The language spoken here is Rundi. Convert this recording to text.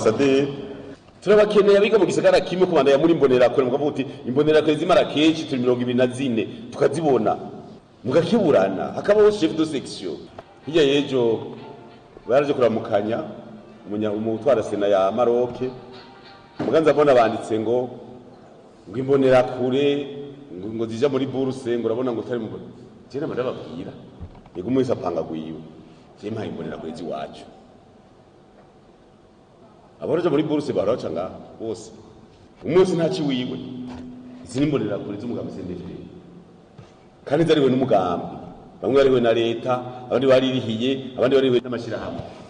ambasaderi turabakeneye abiga mu gisagara kimwe kubandanya muri imbonerakure mukavuga uti imbonerakure zimara kenshi turi mirongo ibiri na zine tukazibona mugakeburana hakabaho chef de section hirya y'ejo baraje kuramukanya umunya- umutwara sena ya maroke muganza mbona banditse ngo ngo imbonerakure ngo ngo zija muri buruse ngo urabona ngo utari mu je nama ndababwira yego umwe wese apanga gwiwe je mpaye imbonerakure z'iwacu abaroja muri buruse baraca ngaha bose umwe wese ntaci wiwe izi ni imbonerakure z'umugambi sendefere kandi zariwe n'umugambi bamwe bariwe na leta abandi baririhiye abandi bariwe n'amashyirahamwe